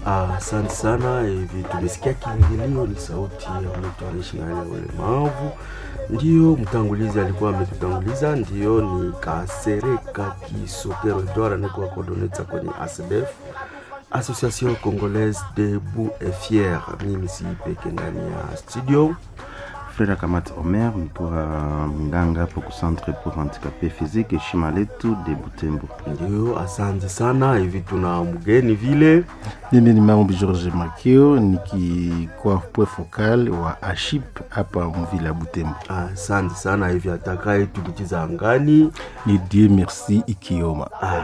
Asante sana. Hivi tumesikia kiingilio, ni sauti ya mtu anaishi na hali ya ulemavu. Ndio mtangulizi alikuwa ametutanguliza, ndio ni Kasereka Kisokero Edouard anakuwa coordinator kwenye ASBF, Association Congolaise Debout et Fier. Mimi si peke ndani ya studio Freda Kamat Omer nikiwa mganga hapo ku Centre pour Handicapé Physique heshima letu de Butembo. Ndio, asante sana. Hivi tuna mgeni vile Mimi ni Maombi George Makio nikikuwa point focal wa Aship hapa mvila Butembo. asante sana. Hivi atakaye tukichiza angani Ni Dieu merci Ikioma. Ah,